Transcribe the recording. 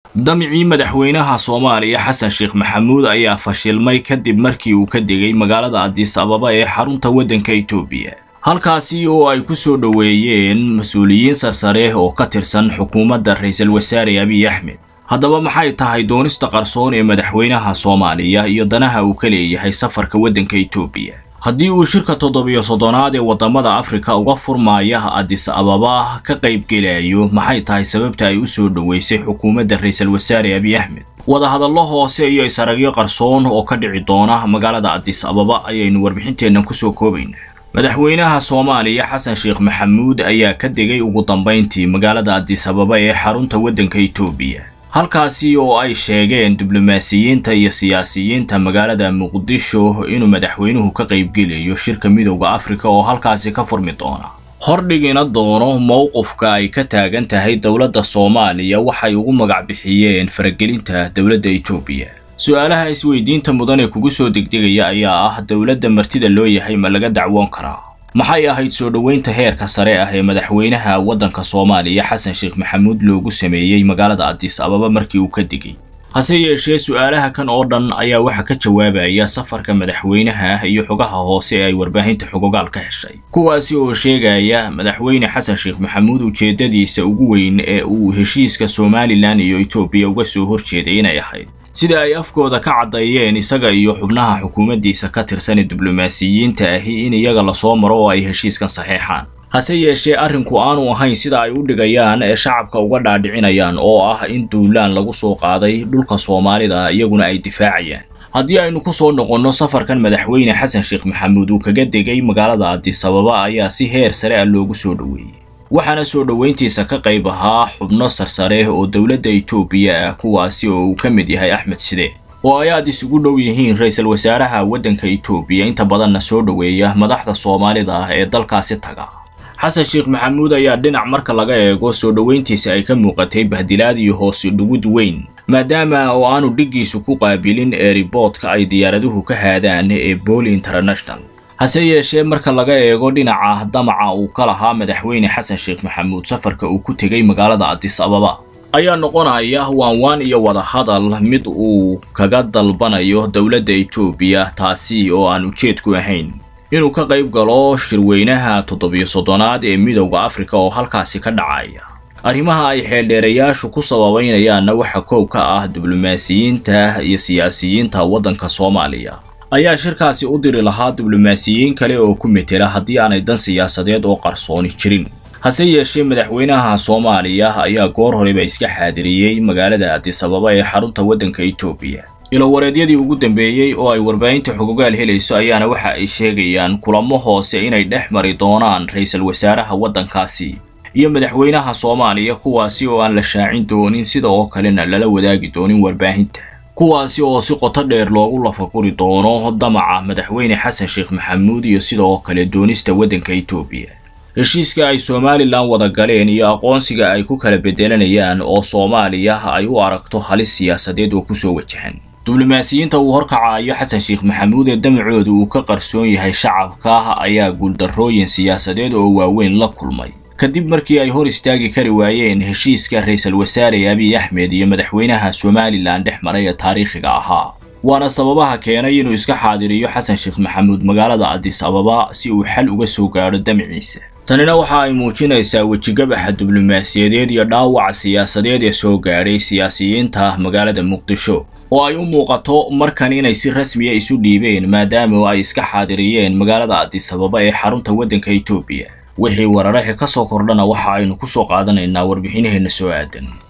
damicii madaxweynaha soomaaliya xasan sheekh maxamuud ayaa fashilmay kadib markii uu ka degay magaalada adis ababa ee xarunta waddanka itoobiya halkaasi oo ay ku soo dhoweeyeen mas-uuliyiin sarsare oo ka tirsan xukuumadda ra-iisul wasaare abiy axmed haddaba maxay tahay doonista qarsoon ee madaxweynaha soomaaliya iyo danaha uu ka leeyahay safarka waddanka itoobiya haddii uu shirka toddobiyo soddonaad ee waddamada afrika uga furmaaya adis ababa ka qaybgelayo maxay tahay sababta ay u soo dhoweysay xukuumadda ra-iisul wasaare abiy axmed wadahadallo hoose iyo isaragyo qarsoon oo ka dhici doona magaalada adis ababa ayaynu warbixinteennan kusoo koobaynaa madaxweynaha soomaaliya xasan sheekh maxamuud ayaa ka degay ugu dambayntii magaalada adis ababa ee xarunta waddanka itoobiya halkaasi oo ay sheegeen diblomaasiyiinta iyo siyaasiyiinta magaalada muqdisho inuu madaxweynuhu ka qaybgelayo shirka midowda afrika oo halkaasi ka furmi doona hordhigina doono mowqifka ay ka taagan tahay dowladda soomaaliya waxay ugu magac bixiyeen faragelinta dowladda itoobiya su-aalaha isweydiinta mudan ee kugu soo degdegaya ayaa ah dowladda martida loo yahay ma laga dacwoon karaa maxay ahayd soo dhoweynta heerka sare ah ee madaxweynaha waddanka soomaaliya xasan sheekh maxamuud loogu sameeyey magaalada adis ababa markii uu ka degay hase yeeshee su-aalaha kan oo dhan ayaa waxaa ka jawaabaya safarka madaxweynaha iyo xogaha hoose ee ay warbaahinta xogogaal ka heshay kuwaasi oo sheegaya madaxweyne xasan sheekh maxamuud ujeeddadiisa ugu weyn ee uu heshiiska somalilan iyo etoobiya uga soo horjeeday inay ahayd sida ay afkooda ka caddeeyeen isaga iyo xubnaha xukuumaddiisa ka tirsan ee diblomaasiyiinta ahi in iyaga lasoo maro oo ay heshiiskan saxeexaan hase yeeshee arrinku aanu ahayn sida ay u dhigayaan ee shacabka uga dhaadhicinayaan oo ah in duulaan lagu soo qaaday dhulka soomaalida iyaguna ay difaacayaan haddii aynu ku soo noqonno safarkan madaxweyne xasan sheekh maxamuud uu kaga degay magaalada adis ababa ayaa si heer sare ah loogu soo dhoweeyey waxaana soo dhoweyntiisa ka qayb ahaa xubno sarsare oo dowladda itoobiya ah kuwaasi oo uu ka mid yahay axmed side oo ay aad isugu dhow yihiin ra-iisul wasaaraha waddanka itoobiya inta badanna soo dhoweeya madaxda soomaalida ah ee dalkaasi taga xasan sheekh maxamuud ayaa dhinac marka laga eego soo dhoweyntiisa ay ka muuqatay bahdilaad iyo hoose dhugud weyn maadaama oo aanu dhiggiisu ku qaabilin eeriboodka ay diyaaraduhu ka haadaan ee booli international hase yeeshee marka laga eego dhinaca damaca uu ka lahaa madaxweyne xasan sheekh maxamuud safarka uu ku tegay magaalada adis ababa ayaa noqonaya waanwaan iyo wadahadal mid uu kaga dalbanayo dowladda itoobiya taasi oo aan ujeedku ahayn inuu ka qayb galo shirweynaha toddobiyo soddonaad ee midowda afrika oo halkaasi ka dhacaya arrimaha ay xeeldheerayaashu ku sababaynayaanna waxa koow ka ah diblomaasiyiinta iyo siyaasiyiinta waddanka soomaaliya ayaa shirkaasi u diri lahaa diblomaasiyiin kale oo ku metela haddii aanay dan siyaasadeed oo qarsooni jirin hase yeeshee madaxweynaha soomaaliya ayaa goor horeba iska xaadiriyey magaalada adis ababa ee xarunta waddanka itoobiya ilowareedyadii ugu dambeeyey oo ay warbaahinta xogogaal helayso ayaana waxa ay sheegayaan kulamo hoose inay dhex mari doonaan ra-iisul wasaaraha waddankaasi iyo madaxweynaha soomaaliya kuwaasi oo aan la shaacin doonin sida oo kalena lala wadaagi doonin warbaahinta kuwaasi oo si qoto dheer loogu lafaguri doono damaca madaxweyne xasan sheekh maxamuud iyo sida oo kale doonista waddanka itoobiya heshiiska ay somalilan wada galeen iyo aqoonsiga ay ku kala bedelanayaan oo soomaaliya ay u aragto halis siyaasadeed oo kusoo wajahan diblomaasiyiinta uu horkacayo xasan sheekh maxamuud ee damacooda uu ka qarsoon yahay shacabka ayaa guuldarrooyin siyaasadeed oo waaweyn la kulmay kadib markii ay hor istaagi kari waayeen heshiiska ra-iisul wasaare abiy axmed iyo madaxweynaha somalilan dhex maray ee taariikhiga ahaa waana sababaha keenay inuu iska xaadiriyo xasan sheekh maxamuud magaalada adis ababa si uu xal uga soo gaadho damciisa tanina waxa ay muujinaysaa wejigabaxa diblomaasiyadeed iyo dhaawaca siyaasadeed ee soo gaadhay siyaasiyiinta magaalada muqdisho oo ay u muuqato markan inay si rasmiya isu dhiibeen maadaama ay iska xaadiriyeen magaalada adis ababa ee xarunta waddanka itoobiya wixii wararaha ka soo kordhana waxa aynu ku soo qaadanaynaa warbixinaheenna soo aadan